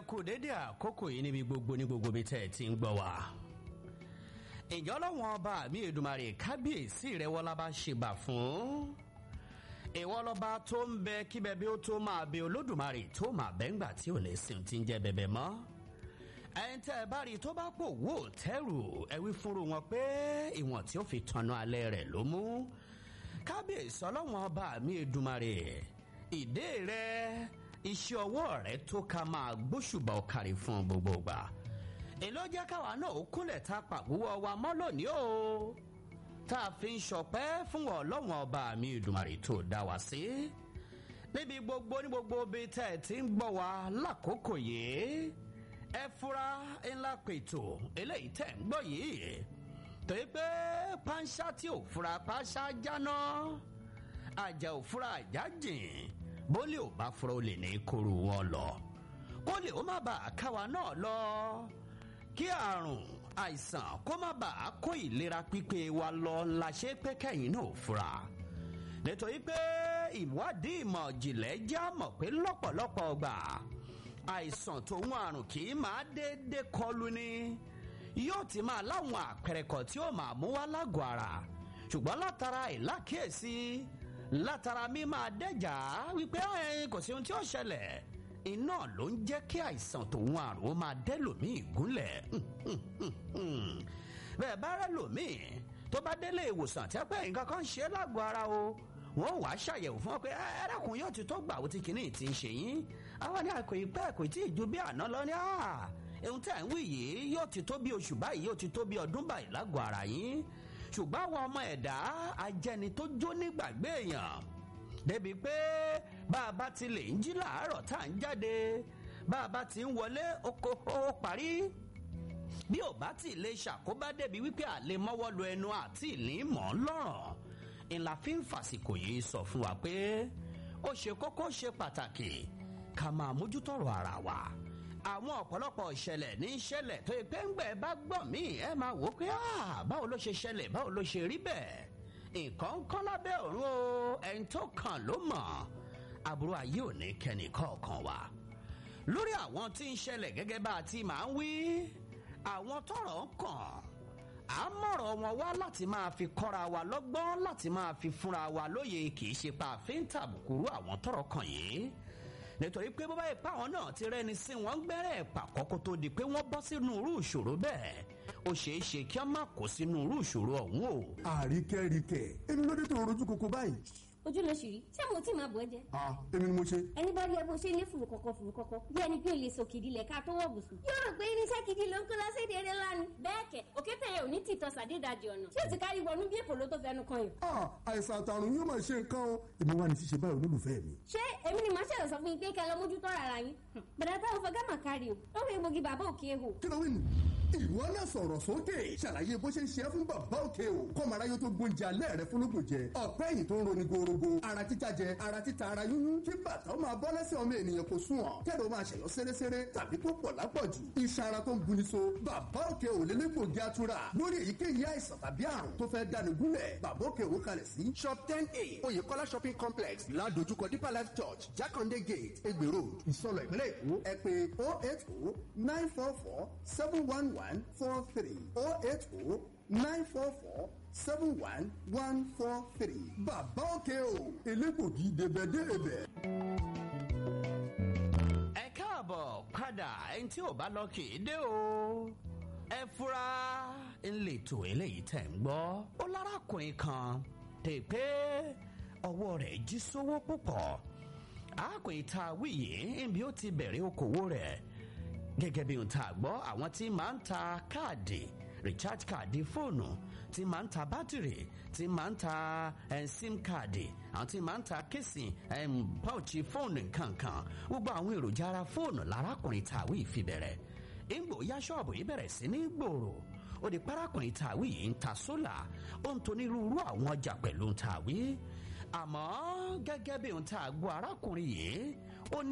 kú dédé àkókò yìí níbi gbogbo ní gbogbo bí tẹ́ ẹ ti ń gbọ́ wá. ìjọ lọ́wọ́n ọba mi èdùmarè kábíyèsí rẹ̀ wọ́lá bá ṣe bà fún. ìwọ lọ́ba tó ń bẹ kíbẹ̀ bí ó tó máa bẹ olódùmarè tó máa bẹ́ ńgbà tí ò lè sìn tí ń jẹ́ bẹ̀bẹ̀ mọ́. ẹ̀yin tẹ́ ẹ bá rí i tó bá pò wò tẹ́rù ẹ wí fúnru wọn pé ìwọ̀n tí ó fi tanná alẹ́ rẹ̀ ló mú. kábíyèsí ọlọ́wọ́n ọba mi èdùmarè ìdè rẹ̀ iṣẹ́ ọwọ́ rẹ̀ tó ká máa gbóṣùbà ọ̀kàrí fún gbogbo gbà. èló jẹ́ káwa náà ó kúnlẹ̀ ta pàgbówó wa mọ́ lónìí o. tá a fi ń ṣọpẹ́ fún ọlọ́wọ́n ọba mi ìdùmarè tó dá wa sí. níbi gbogbo ní gbogbo bíi tẹ́ ẹ ti ń gbọ́ wa lákòókò yìí. ẹ fura ńlá pètò eléyìí tẹ́ ń gbọ́ yìí. torí pé pánṣá tí ò fura pánṣá jáná àjà ò fura àjà jìn bólé ò bá fura ó lè ní kóru wọn lọ kólé ó má bàa káwa náà lọ kí àrùn àìsàn kó má bàa kó ìlera pípé wa lọ la ṣe pé kẹ́yìn náà fura nítorí pé ìwádìí ìmọ̀ ìjìnlẹ̀ já mọ̀ pé lọ́pọ̀lọpọ̀ ọgbà àìsàn tòun àrùn kì í máa déédéé kọlu ni yóò ti máa láwọn àpẹẹrẹ kan tí ó máa mú wá lágọ̀ọ́ ara ṣùgbọ́n látara ìlákíyèsí látara mi máa dẹ́jà wípé kò sí ohun tí ó ṣẹlẹ̀ iná ló ń jẹ́ kí àìsàn tòun àrùn ó máa dẹ́lòmíì gúnlẹ̀ bẹ́ẹ̀ bá rẹ̀ lòmíì tó bá délé ìwòsàn tí a pẹ́ nǹkan kan ṣe é lágọ̀ọ́ ara o wọ́n wàá ṣàyẹ̀wò fún ọ pé ẹ̀rọ̀kùn yóò ti tó gbà ó ti kìíní ti ń ṣe yín àwọn ní àkò ìpẹ́ kò tí ì ju bí àná lọ ní ohun tí à ń wí yìí yóò ti tó bí oṣù báyìí yóò ti tó bí ọdún báyìí lágọ̀ọ́ ara yín ṣùgbọ́n àwọn ọmọ ẹ̀dá ajẹni tó jó nígbàgbé èèyàn débi pé bá a bá ti lè ń jí làárọ̀ tá à ń jáde bá a bá ti ń wọlé oko ó parí bí ò bá ti lè ṣàkóbá débi wípé àlè mọ́wọ́ lu ẹnu àti ìlí mọ́ lọ́rọ̀ ìlà fi ń fàsìkò yìí sọ fún wa pé ó ṣe kókó ṣe pàtàkì ká máa mójútọ́rọ̀ ara wa àwọn ọ̀pọ̀lọpọ̀ ìṣẹ̀lẹ̀ ní ìṣẹ̀lẹ̀ tó yẹ pé ń gbẹ̀ bá gbọ̀n mí ẹ máa wò ó pé báwo ló ṣe ṣẹlẹ̀ báwo ló ṣe rí bẹ́ẹ̀ nǹkan ń kọ́ lábẹ́ òru o ẹni tó kàn ló mọ̀ àbúrò ayé ò ní kẹ́ni kọ̀ọ̀kan wa lórí àwọn tí ń ṣẹlẹ̀ gẹ́gẹ́ bá a ti máa ń wí àwọn tọrọ ń kàn á mọ̀rọ̀ wọn wá láti máa fi kọ́ra wa lọ́gbọ́n láti máa fi fúnra wa lóye kì í ṣe pa àfin tàbùkùrú àwọn tọrọ kàn yìí nítorí pé bọ́bá ìpá àwọn náà ti rẹ́ni sí wọn gbẹ́rẹ́ pàkọ́ kó tó di pé wọ́n bọ́ sínú irú ìṣòro bẹ́ẹ̀ ó ṣeé ṣe kí wọ́n má kó sínú irú ìṣòro ọ̀hún o. àríkẹ́ríkẹ́ èmi ló dé tó rojú koko báyìí. ojú ló ṣì rí ṣé mo tí máa bọ̀ ẹ́ jẹ́. ah èmi ni mo ṣe. ẹni bá rí ẹ bó ṣe lé fùrù kọ̀kọ̀ fùrù kọ̀kọ̀ bí ẹni pé o lè sòkìdí lẹ̀ ká tó wọ̀ bùsùn. yóò rò pé irinṣẹ́ gidi ló ń kó lọ sí èdè eré ńlá ni. bẹ́ẹ̀ kẹ̀ òkété yẹn ò ní tìtọ́ sàdédàjì ọ̀nà ṣé o ti kárí wọnú bí èpò ló tó fẹnu kan yìí. ah àìsàn àtàrùn yóò máa ṣe nǹkan o èmi wà ní ṣíṣe báyìí olólùfẹ́ mi. ṣé èmi ni màá ṣẹlẹ̀ sọ fún yín pé kẹ́ ẹ lọ mójútó ara yín. bàdà táwọn fọgá mà kárí o ó rí egbògi bàbá òkè hò. kí ló wí nù. ìwọ náà sọ̀rọ̀ sókè ṣàlàyé bó ṣe ń ṣe é fún bàbá òkè o kọ́mọ aráyé tó gbóúnjẹ alẹ́ rẹ fúnlógún jẹ ọ̀pẹ́ yìí tó ń roni gorogo ara títa jẹ ara títa ara yúnyún kí bàtà ó máa bọ́ lẹ́sẹ̀ ọmọ ènìyàn kò sùn ọ̀ kẹ́lẹ́ ó máa ṣẹ̀yọ́ sẹ́rẹ́sẹ́rẹ́ tàbí tó pọ̀ lápọ̀jù iṣan ara tó ń buni so bàbá òkè ò lélẹ́gbògi atura lórí èyíkéyìí àìsàn tàbí àrùn tó fẹ́ dáni gúnlẹ̀ bàbá òkè ò kalẹ̀ sí shop ten a oyèkọ́lá shopping complex ládojúkọ deeper life church jákàndé gate egbè road ìsọlọ ìpínlẹ̀ èkó ẹ pé oh eight oh nine four four seven one one four three oh eight oh nine four four seven one one four three. bàbá òkè o elégbògi débẹ̀débẹ̀. ẹ káàbọ̀ padà ẹni tí ò bá lọ kì í dé o ẹ fura ńlẹ̀tò eléyìí tẹ̀ ń gbọ́ ó lárakùnrin kan tè pé ọwọ́ rẹ̀ jí sówó púpọ̀ arákùnrin tá a wí yìí níbi ó ti bẹ̀rẹ̀ okòwò rẹ̀ gẹ́gẹ́ bí ohun tá a gbọ́ àwọn tí máa ń ta káàdì recharge káàdì fóònù tí máa ń ta bátìrì tí máa ń ta eh, sim káàdì àwọn tí máa ń ta késì pọ́ọ̀chì fóònù kankan gbogbo àwọn èròjà ara fóònù lárákùnrin tàwí ìfibẹ̀rẹ̀ ìgbò ya ṣọ́ọ̀bù yìí bẹ̀rẹ̀ sí ní gbòòrò ó di parákùnrin tàwí yìí ń ta sólà ó ń tonírúurú àwọn ọjà pẹ̀lú tàwí àmọ́ gẹ́gẹ́ bí ohun tá a gbọ́ arákùnrin yìí